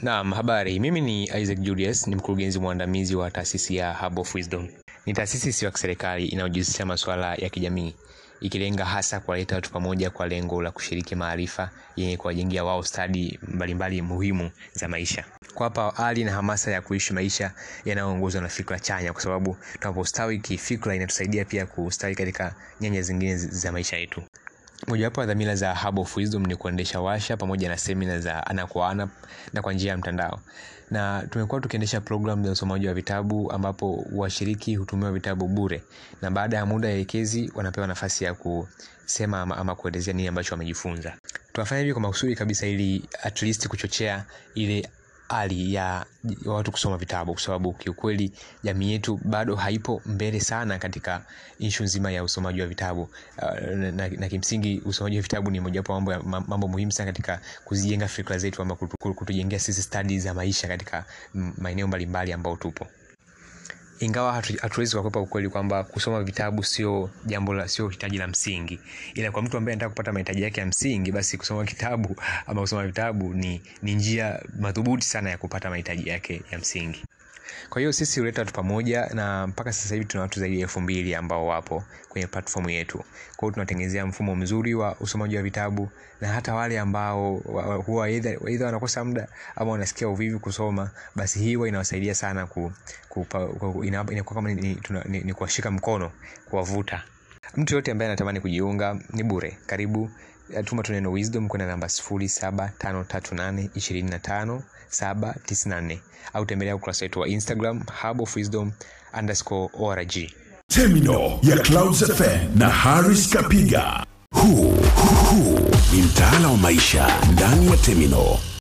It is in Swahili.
Naam, habari. Mimi ni Isaac Julius, ni mkurugenzi mwandamizi wa taasisi ya Hub of Wisdom. Ni taasisi isiyo ya kiserikali inayojihusisha masuala ya kijamii, ikilenga hasa kuwaleta watu pamoja kwa lengo la kushiriki maarifa yenye kuwajengea wao stadi mbalimbali muhimu za maisha, kuwapa ari na hamasa ya kuishi maisha yanayoongozwa na fikra chanya, kwa sababu tunapostawi kifikra inatusaidia pia kustawi katika nyanja zingine za maisha yetu. Mojawapo ya dhamira za Hub of Wisdom ni kuendesha washa pamoja na semina za ana kwa ana na kwa njia ya mtandao, na tumekuwa tukiendesha programu za usomaji wa vitabu ambapo washiriki hutumiwa vitabu bure, na baada ya muda elekezi wanapewa nafasi ya kusema ama, ama kuelezea nini ambacho wamejifunza. Tunafanya hivi kwa makusudi kabisa, ili at least kuchochea ile hali ya watu kusoma vitabu, kwa sababu kiukweli jamii yetu bado haipo mbele sana katika ishu nzima ya usomaji wa vitabu uh, na, na kimsingi usomaji wa vitabu ni mojawapo mambo, ya, mambo muhimu sana katika kuzijenga fikra zetu ama kutu, kutujengea sisi stadi za maisha katika maeneo mbalimbali ambao tupo ingawa hatuwezi kukwepa ukweli kwamba kusoma vitabu sio jambo la sio hitaji la msingi, ila kwa mtu ambaye anataka kupata mahitaji yake ya msingi, basi kusoma kitabu ama kusoma vitabu ni, ni njia madhubuti sana ya kupata mahitaji yake ya msingi. Kwa hiyo sisi huleta watu pamoja, na mpaka sasa hivi tuna watu zaidi ya elfu mbili ambao wapo kwenye platform yetu. Kwa hiyo tunatengenezea mfumo mzuri wa usomaji wa vitabu, na hata wale ambao huwa aidha wanakosa muda ama wanasikia uvivu kusoma, basi hii huwa inawasaidia sana ku, ku, ku, inakuwa kama ni, ni, ni, ni kuwashika mkono, kuwavuta. Mtu yote ambaye anatamani kujiunga ni bure. Karibu, tuma tu neno wisdom kwenda namba 0753825794 au tembelea ukurasa wetu wa Instagram Hub of Wisdom underscore org. Terminal ya Clouds FM na Harris Kapiga. Huu huu ni mtaala wa maisha ndani ya Terminal.